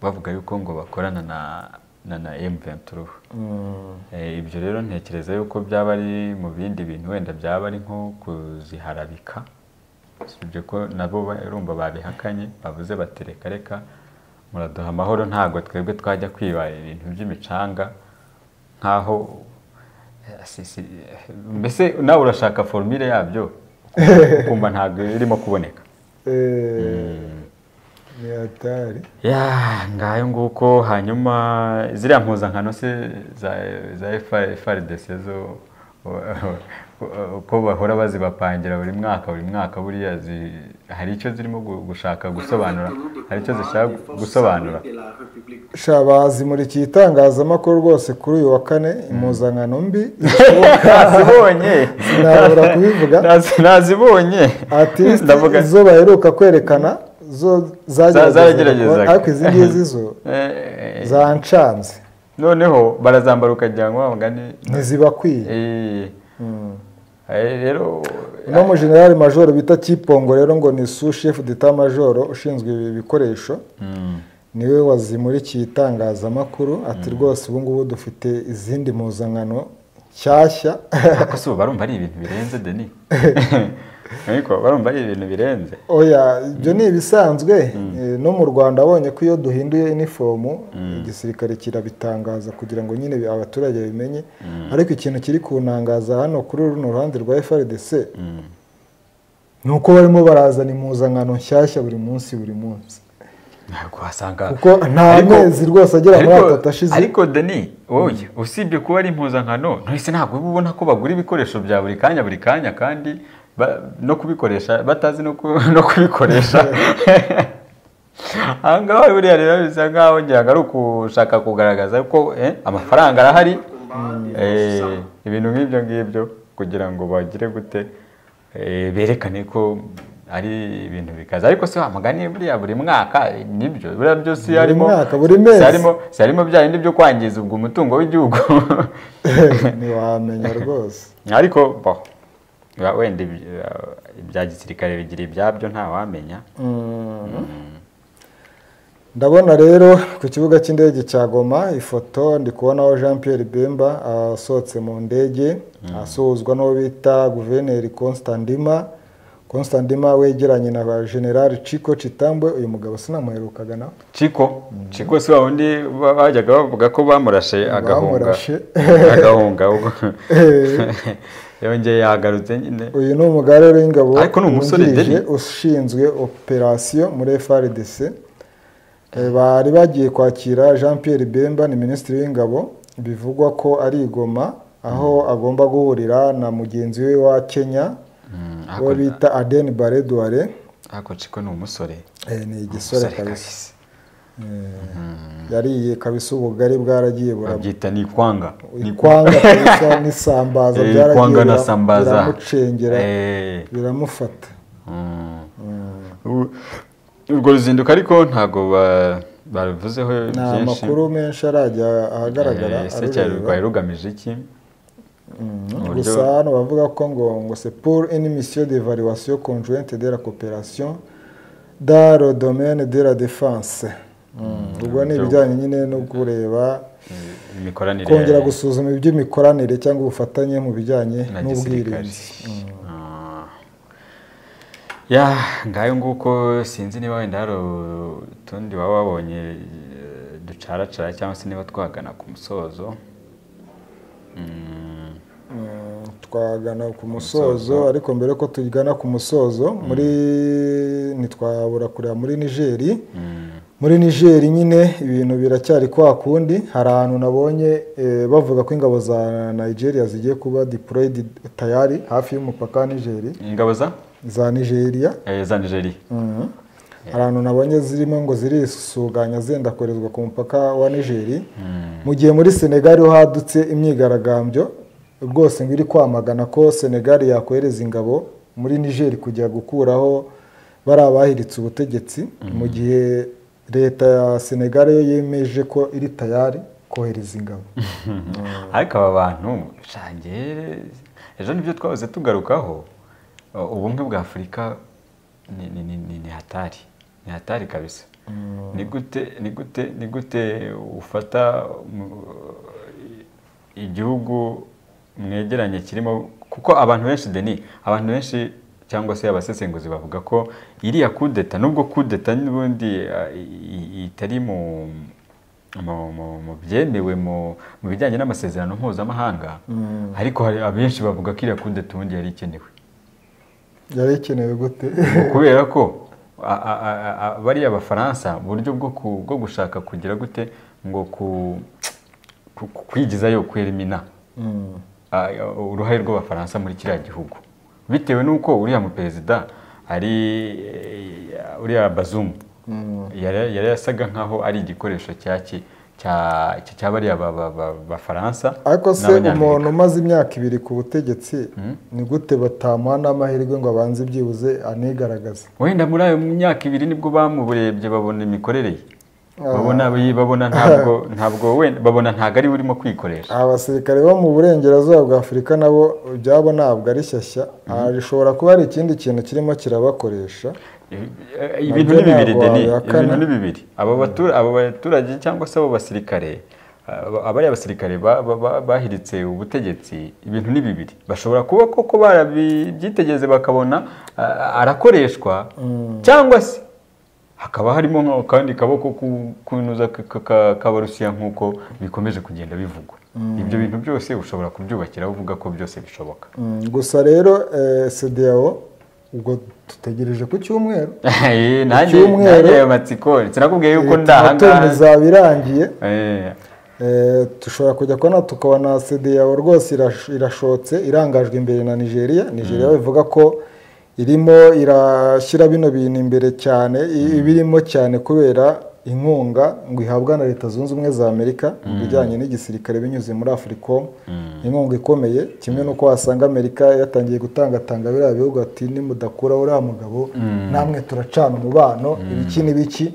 Speaker 2: bavuga yuko ngo bakorana na na, na M23
Speaker 1: Mm.
Speaker 2: Eh, ibyo rero ntekereza yuko byaba ari mu bindi bintu wenda byaba ari nko kuziharabika usibye ko nabo ba- urumva babihakanye bavuze bati reka reka muraduha amahoro ntabwo twebwe twajya kwiba ibintu by'imicanga nk'aho eh, si- si- eh, mbese nawe urashaka formire yabyo ukumva ntabwo irimo kuboneka
Speaker 1: Eh, ni hatari
Speaker 2: ya ngayo nguko hanyuma ziriya mpuzankano se za za FRDC zo ko bahora bazibapangira buri mwaka buri mwaka buriya zi- hari icyo zirimo gu- gushaka gusobanura hari icyo zishaka gusobanura
Speaker 1: sha bazi muri iki gitangazamakuru rwose kuri uyu wa kane impuzankano mbi ishoboka
Speaker 2: nazibonye
Speaker 1: sinabura kubivuga
Speaker 2: Nazi- nazibonye
Speaker 1: ati
Speaker 2: ndavuga
Speaker 1: zo baheruka kwerekana zo zageragezaga
Speaker 2: zarageragezaga.
Speaker 1: ariko izi ngizi zo
Speaker 2: Eh,
Speaker 1: zancanze
Speaker 2: noneho barazambara ukajya ngo mugani
Speaker 1: ntizibakwiye
Speaker 2: eh, eh, rero
Speaker 1: uno mujenerali majoro bita kipongo rero ngo ni su shefu deta majoro ushinzwe ibi bikoresho niwe wazimurikiye itangazamakuru ati rwose ubu ngubu dufite izindi mpuzankano nshyashya
Speaker 2: ariko si ubu barumva ari ibintu birenze deni ariko barumva ari ibintu birenze
Speaker 1: oya ibyo ni ibisanzwe Eh, no mu rwanda abonye ko iyo duhinduye inifomu igisirikare kirabitangaza kugira ngo nyine abaturage babimenye ariko ikintu kiri kunangaza hano kuri runo ruhande rwa frdc ni uko barimo barazana impuzankano nshyashya buri munsi buri munsi
Speaker 2: ntabwo wasanga
Speaker 1: kuko nta
Speaker 2: Ariko-
Speaker 1: mezi rwose agera muri
Speaker 2: ariko-
Speaker 1: atatu ashize
Speaker 2: ariko deni wowe usibye kuba ari impuzankano ntese ntabwo uba ubona ko bagura ibikoresho bya buri kanya buri kanya kandi ba- no kubikoresha batazi no ku- no kubikoresha aha ngaha buriya rero bisa nkaho ngira ngo ari ukushaka kugaragaza ko eh, amafaranga arahari Eh, ibintu nk'ibyo ngibyo kugira ngo bagire gute eh, berekane ko ari ibintu bikaze ariko si wa mugani buriya buri mwaka eh, nibyo buriya byose iyo harimo
Speaker 1: mwaka, buri mezi.
Speaker 2: si harimo si harimo bya bindi byo kwangiza ubwo umutungo w'igihugu
Speaker 1: ntiwamenya rwose
Speaker 2: ariko bo ba- wenda ibi- eh, ibya gisirikare bigira ibyabyo ntawamenya
Speaker 1: ndabona rero ku kibuga cy'indege cya goma ifoto ndi kubonaho jean Pierre bemba asohotse mu ndege asuhuzwa n'uwo bita guverineri constandima constandima wegeranye na ba generali cico citambwe uyu mugabo sinamuherukaga nawe
Speaker 2: Ciko Ciko si wa wundi ba- bajyaga bavuga ko bamurashe agahunga
Speaker 1: Bamurashe.
Speaker 2: agahunga ubwo yongeye yagarutse nyine
Speaker 1: uyu ni umugare w'ingabo
Speaker 2: Ariko ni umusore
Speaker 1: wungirije
Speaker 2: Deni.
Speaker 1: ushinzwe operasiyo muri frdc Eh, bari bagiye kwakira jean Pierre bemba ni minisitiri w'ingabo bivugwa ko ari i goma aho agomba guhurira na mugenzi we wa kenya
Speaker 2: Mm,
Speaker 1: uwo
Speaker 2: ariko-
Speaker 1: bita adeni bare duware
Speaker 2: ariko Ciko ni umusore
Speaker 1: Eh, ni igisore
Speaker 2: umusore
Speaker 1: kabisa
Speaker 2: kabisa
Speaker 1: yariye kabisa ubugari bwaragiye buraba
Speaker 2: babyita ni ikwanga Ni
Speaker 1: ikwanga kabisa n'isambaza
Speaker 2: Eh,
Speaker 1: byaragiye
Speaker 2: ikwanga na
Speaker 1: bira-
Speaker 2: sambaza
Speaker 1: biramucengera
Speaker 2: Eh,
Speaker 1: biramufata
Speaker 2: mm.
Speaker 1: Mm.
Speaker 2: U- urwo ruzinduko ariko ntabwo ba- baruvuzeho
Speaker 1: nta
Speaker 2: byinshi
Speaker 1: makuru menshi arajya ahagaragara
Speaker 2: Eh, ese cyari
Speaker 1: arureba.
Speaker 2: rwari rugamije iki
Speaker 1: Mm.
Speaker 2: uburyo-
Speaker 1: gusa hano bavuga ko ngo ngo c'est pour une mission de valuation conjointe de la coopération dans le domaine de la défense Mm. ubwo ni
Speaker 2: uburyo-
Speaker 1: ibijyanye nyine no kureba
Speaker 2: imikoranire
Speaker 1: kongera gusuzuma iby'imikoranire cyangwa ubufatanye mu bijyanye
Speaker 2: na gisirikare
Speaker 1: n'ubwirinzi
Speaker 2: Ah. ya ngayo nguko sinzi niba wenda hari utundi waba wabonye eh, ducaracara cyangwa se niba twagana ku musozo Mm,
Speaker 1: Mm, twagana ku musozo ariko mbere ko tugana ku musozo muri ntitwabura kureba muri nigeri
Speaker 2: mm,
Speaker 1: muri nigeri nyine ibintu biracyari kwa kundi hari ahantu nabonye eh, bavuga ko ingabo za nigeria zigiye kuba deployed tayari hafi y'umupaka wa nigeri
Speaker 2: ingabo za
Speaker 1: za nigeria
Speaker 2: eh, za nigeria
Speaker 1: Mhm. hari ahantu nabonye zirimo ngo zirisuganya zenda koherezwa ku mupaka wa nigeri mu gihe muri senegali ho hadutse imyigaragambyo rwose ngo iri kwamagana ko senegali yakohereza ingabo muri nigeri kujya gukuraho bari abahiritse ubutegetsi mu gihe leta ya senegali yo yemeje ko iri tayari kohereza ingabo
Speaker 2: ariko aba bantu shange ejo nibyo twahoze tugarukaho uh, ubumwe bwa afurika ni- ni- ni ni- ni hatari ni hatari kabisa ni gute ni gute ni gute ufata mu- igihugu mwegeranye kirimo kuko abantu benshi deni abantu benshi cyangwa se abasesenguzi bavuga ko iriya kudeta nubwo kudeta n'ubundi uh, i- i- itari mu mu- mu- mu byemewe mu mu bijyanye n'amasezerano mpuzamahanga ariko hari abenshi bavuga ko iriya kudeta ubundi yari ikenewe
Speaker 1: yari ikenewe gute
Speaker 2: kubera ko a- a- a- a- a- bariya abafaransa uburyo bwo ku- bwo gushaka kugira gute ngo ku- ku- ku- kwigizayo kwerimina
Speaker 1: Mm.
Speaker 2: a- a- uruhare rw'abafaransa muri kiriya gihugu bitewe n'uko uriya muperezida ari eh, uriya bazumu yari yari yasaga nkaho ari igikoresho cyaki cya- cya- cya bariya ba- ba- ba- bafaransa
Speaker 1: ariko se
Speaker 2: n'Abanyamerika.
Speaker 1: umuntu umaze imyaka ibiri ku butegetsi ni gute batamuha n'amahirwe ngo abanze ibyibuze anigaragaze
Speaker 2: wenda muri ayo myaka ibiri nibwo bamuburebye babona imikorere ye babona babona ntabwo ntabwo wenda babona ntabwo ari we urimo kwikoresha
Speaker 1: aba basirikare bo mu burengerazuba bwa afurika nabo ibyabo ntabwo ari shyashya Ah, bishobora kuba hari ikindi kintu kirimo kirabakoresha Nabyo
Speaker 2: ibintu ni bibiri
Speaker 1: ntabwo
Speaker 2: deni
Speaker 1: wabihakana.
Speaker 2: ibintu ni bibiri abo batura- abo baturage cyangwa se abo basirikare aba- abari abasirikare ba- ba- ba- bahiritse ubutegetsi ibintu ni bibiri bashobora kuba koko barabyitegereze bakabona ah, arakoreshwa cyangwa se hakaba harimo kandi kaboko ku- kunuza ka- ka- ka- kabarusiya nk'uko bikomeje kugenda bivugwa ibyo bintu byose ushobora kubyubakiraho uvuga ko byose bishoboka
Speaker 1: Mm, gusa rero eh, CEDEAO ubwo dutegereje ku cyumweru
Speaker 2: Eh, nanjye
Speaker 1: Icyumweru.
Speaker 2: nanjye ayo matsiko sinakubwiye yuko
Speaker 1: Eh,
Speaker 2: ndahangaha
Speaker 1: tuba izaba irangiye
Speaker 2: Eh,
Speaker 1: Eh, dushobora kujya kubona tukabona CEDEAO rwose irash- irashotse irangajwe imbere na nigeria nigeria bivuga ko irimo irashyira bino bintu imbere cyane i- ibirimo cyane kubera inkunga ngo ihabwa na leta zunze ubumwe za amerika mu bijyanye n'igisirikare binyuze muri afuricom inkunga ikomeye kimwe n'uko wasanga amerika yatangiye gutangatanga biriya bihugu ati nimudakuraho uriya mugabo namwe turacana umubano ibiki n'ibiki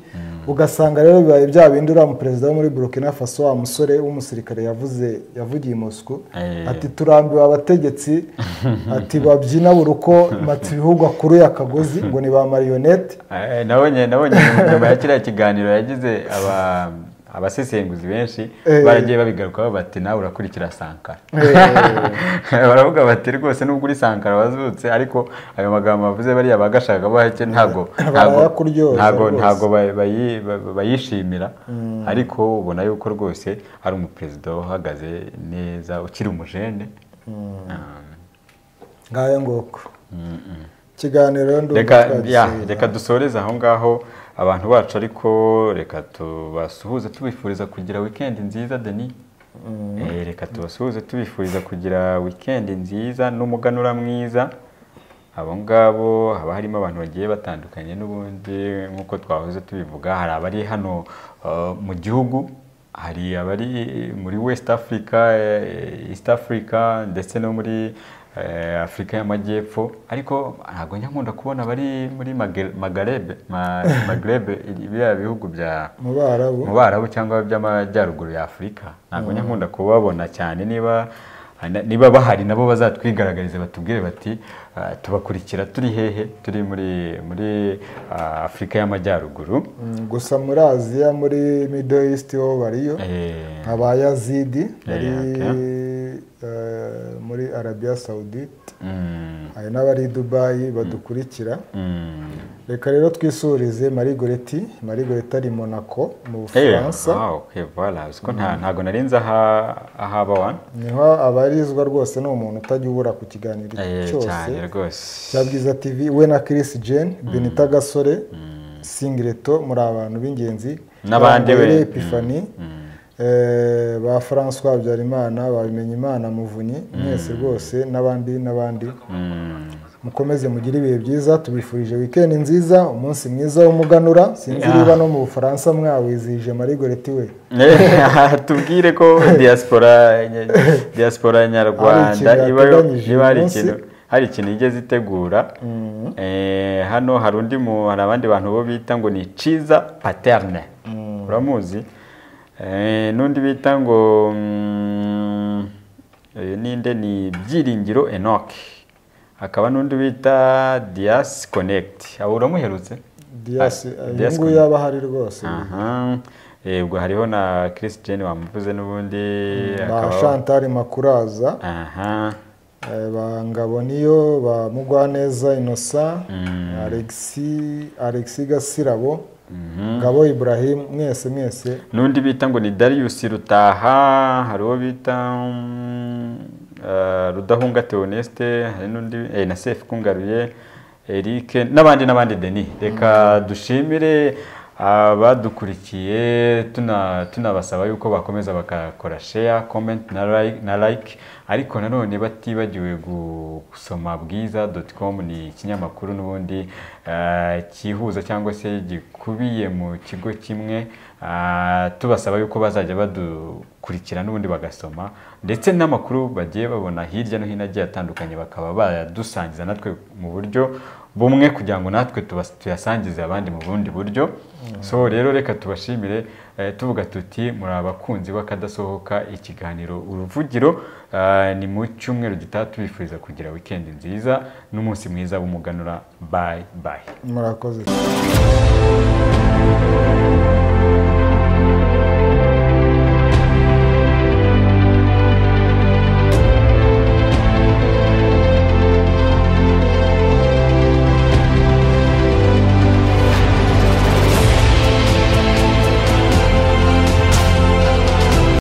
Speaker 1: ugasanga rero bibaye bya bindi uriya muperezida wo muri burkina faso wa musore w'umusirikare yavuze yavugiye i moscou
Speaker 2: Eh.
Speaker 1: ati turambiwe abategetsi ati babyina buri uko matse ibihugu akuruye akagozi ngo ni ba marionette
Speaker 2: eh, nabonye nabonye nyuma ya kiriya kiganiro yagize aba abasesenguzi benshi
Speaker 1: Eh.
Speaker 2: baragiye babigarukaho bati nawe urakurikira sankara
Speaker 1: Eh.
Speaker 2: baravuga bati rwose nubwo uri sankara wazutse ariko ayo magambo bavuze bariya bagashaka bahake ntago ntago
Speaker 1: Barayakuryoza
Speaker 2: ntago
Speaker 1: rwose.
Speaker 2: ntago bayi- bayi- ba- bayishimira ariko ubona yuko rwose ari umuperezida uhagaze neza ukiri umujene Ah.
Speaker 1: ngayo ngoko ikiganiro rero ndumva
Speaker 2: reka
Speaker 1: twagisubira.
Speaker 2: ya, reka dusoreze aho ngaho abantu bacu ariko reka tubasuhuze tubifuriza kugira wikendi nziza deni Eh, reka tubasuhuze tubifuriza kugira wikendi nziza n'umuganura mwiza abo ngabo haba harimo abantu bagiye batandukanye n'ubundi nk'uko twahoze tubivuga hari abari hano eh, mu gihugu hari abari muri west africa eh, east africa ndetse no muri eh, afurika y'amajyepfo ariko ntabwo njya nkunda kubona abari muri Magre- magarebe ma- magrebe biriya bihugu bya
Speaker 1: mu barabu
Speaker 2: mu barabu cyangwa by'amajyaruguru ya afurika ntabwo njya nkunda kubabona cyane niba niba bahari nabo bazatwigaragariza batubwire bati "Ah, tubakurikira turi hehe turi muri muri ah, afurika y'amajyaruguru
Speaker 1: Mm, gusa muri aziya muri middle east ho bariyo
Speaker 2: Eh,
Speaker 1: nkaba yazidi bari
Speaker 2: okay.
Speaker 1: eh, muri arabiya sawudite
Speaker 2: mm,
Speaker 1: hari n'abari i dubayi badukurikira
Speaker 2: mm.
Speaker 1: reka rero twisurize marigoreti marigoreti ari monaco mu
Speaker 2: Eh,
Speaker 1: bufaransa
Speaker 2: ah, okay, voilà. Uzi ko nta- ntago narinzi ahaba wa
Speaker 1: niho abarizwa rwose ni umuntu utajya ubura ku kiganiro
Speaker 2: Eh,
Speaker 1: cyose
Speaker 2: cyane rwose
Speaker 1: cya bwiza tv we na chris jane benita gasore singireto muri abantu b'ingenzi
Speaker 2: N'abandi we.
Speaker 1: Bambaye epifani
Speaker 2: Mm.
Speaker 1: eh, ba francois habyarimana babimenya imana muvunyi mwese rwose n'abandi n'abandi
Speaker 2: Mm.
Speaker 1: mukomeze mugire ibihe byiza tubifurije wikendi nziza umunsi mwiza w'umuganura sinzi niba no mu bufaransa mwawizihije marigoreti we
Speaker 2: Eh, tubwire ko diaspora diaspora
Speaker 1: Hari ikintu
Speaker 2: nyarwanda ibayo
Speaker 1: yateganyije
Speaker 2: niba hari
Speaker 1: uyu
Speaker 2: ikintu hari ikintu igeze itegura Eh, hano hari undi mu hari abandi bantu bo bita ngo ni ciza paterne uramuzi Eh, n'undi bita ngo mm, eh, ninde ni byiringiro enoke hakaba n'undi bita dias connect abo uramuherutse
Speaker 1: diyasi
Speaker 2: Ah,
Speaker 1: uyu
Speaker 2: Dias
Speaker 1: nguyu yaba ahari rwose
Speaker 2: aha Eh, ubwo hariho na Chris Jane wamuvuze n'ubundi
Speaker 1: ba
Speaker 2: akabaho.
Speaker 1: shantari makuraza
Speaker 2: aha
Speaker 1: eh, ba ngabo niyo ba mugwaneza innocent
Speaker 2: Mm.
Speaker 1: alexi alexi gasirabo ngabo ibrahim mwese mwese
Speaker 2: n'undi bita ngo ni Darius Rutaha hari uwo bita mm, eh, Rudahunga Theoneste hari n'undi eh, na Safe Kungaruye Eric n'abandi n'abandi Denis reka dushimire abadukurikiye tuna- tunabasaba yuko bakomeza bakakora share comment na like, na like ariko nanone batibagiwe gu- gusoma bwiza.com ni ikinyamakuru n'ubundi eh, cyihuza cyangwa se gikubiye mu kigo kimwe Ah, tubasaba yuko bazajya badukurikira n'ubundi bagasoma ndetse n'amakuru bagiye babona hirya no hino agiye atandukanye bakaba bayadusangiza natwe mu buryo bumwe kugira ngo natwe tubas- tuyasangize abandi mu bundi buryo so rero reka tubashimire eh, tuvuga tuti muri abakunzi b'akadasohoka ikiganiro uruvugiro Ah, ni mu cyumweru gitaha tubifuriza kugira wikendi nziza n'umunsi mwiza w'umuganura bayi bayi
Speaker 1: murakoze